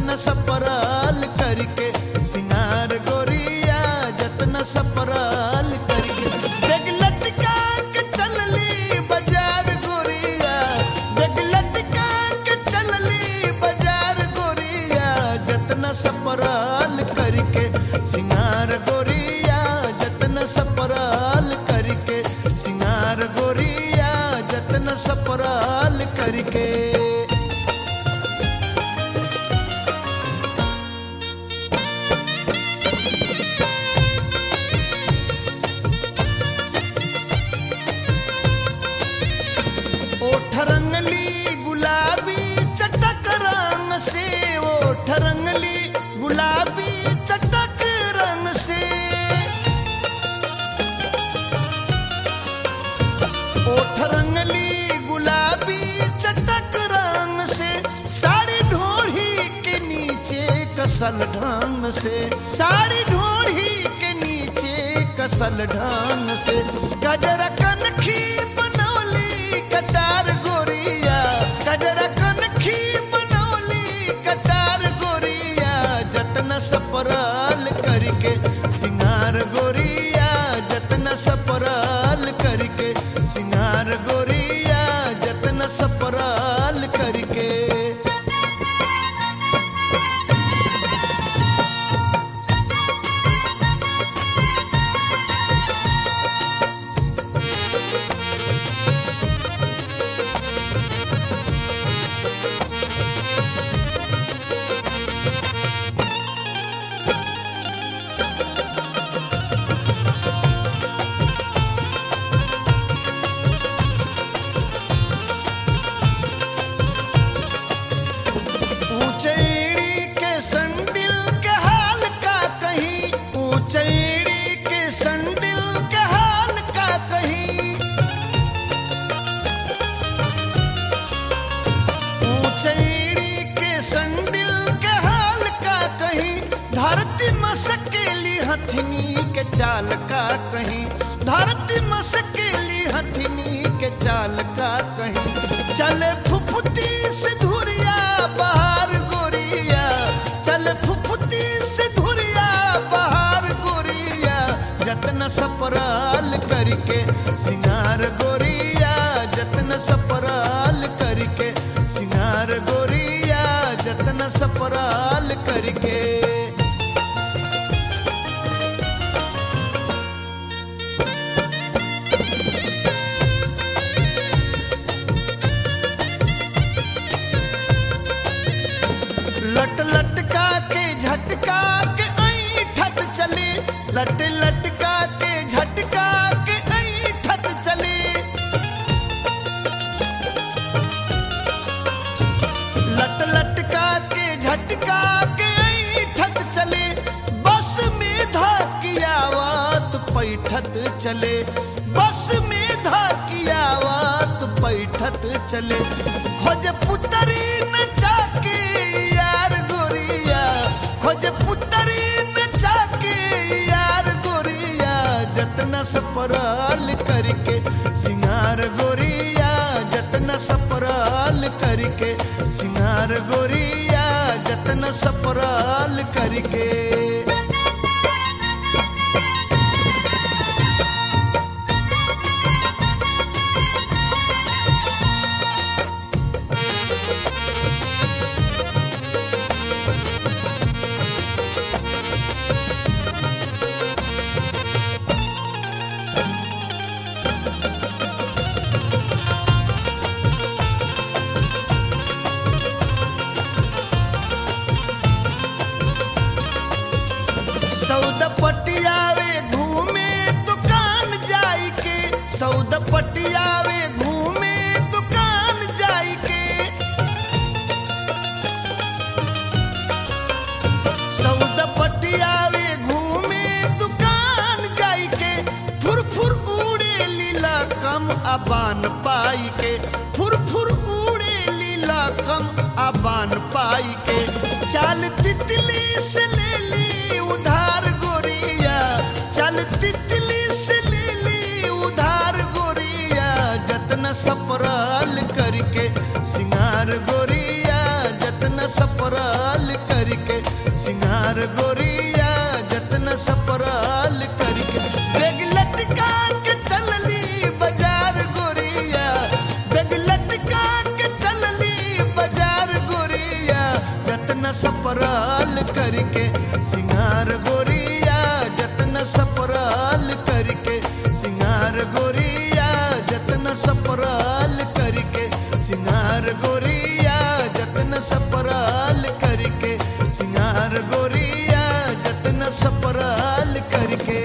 जतन सपराल करके सिंगार गोरिया जतन सपराल करके बेग लटका के चलली बाजार गोरिया बेग लटका के चलली बाजार गोरिया जतन सपराल करके सिंगार गोरिया जतन सपराल करके सिंगार गोरिया जतन सपराल करके ओठ रंगली गुलाबी चटक रंग से ओठ रंगली गुलाबी चटक रंग से ओठ रंगली गुलाबी चटक रंग से साड़ी ढोढ़ी के नीचे कसल ढंग से साड़ी ढोढ़ी के नीचे कसल ढंग से गजरा कनखी बनौली कटार गोरिया गजरा कनखी बनौली कटार गोरिया जतन सपराल करके सिंगार गोरिया जतन सपराल करके सिंगार गोरिया जतन सपराल करके ऊंचैड़ी के संडिल के हाल का कहीं ऊंचैड़ी के संडिल के हाल का कहीं ऊंचैड़ी के संडिल के हाल का कहीं धरती मसकेली हथनी के चाल का कहीं धरती मसकेली हथनी के चाल का कहीं चले फुफुती से धुरिया बहार गोरिया चले फुफुती से धुरिया बहार गोरिया जतन सपराल करके सिंगार गोरिया जतन सपराल करके सिंगार गोरिया जतन सपराल करके लट लटका के झटका के ऐठत चले लट लटका के झटका के ऐठत चले लट लटका के झटका के ऐठत चले बस में धाकियावात पैठत चले बस में धाकियावात पैठत चले खोज पुतरी नचा के यार गोरिया खोज पुतरी नचा के यार गोरिया जतना सपराल करके सिंगार गोरिया जतना सपराल करके सिंगार गोरिया जतना सपराल करके सौद पटियावे घूमे दुकान जाई के सौद पटियावे घूमे दुकान जाई के सौद पटियावे घूमे दुकान जाई के फुर फुर उड़े लीला कम अबान पाई के फुर फुर उड़े लीला कम अबान पाई के चाल तितली से ले ली उधार गोरिया चल तितली से ले ली उधार गोरिया जतन सपराल करके सिंगार गोरिया जतन सपराल कर सिंगार गोरिया जतन सपराल करके बेग लटका के चलली बाजार गोरिया बेग लटका के चलली बाजार गोरिया जतन सपराल करके सिंगार गोरिया जतन सपराल करके सिंगार गोरिया जतन सपराल करके सिंगार गोरिया जतन सपराल करके सिंगार गोरिया जतन सपराल करके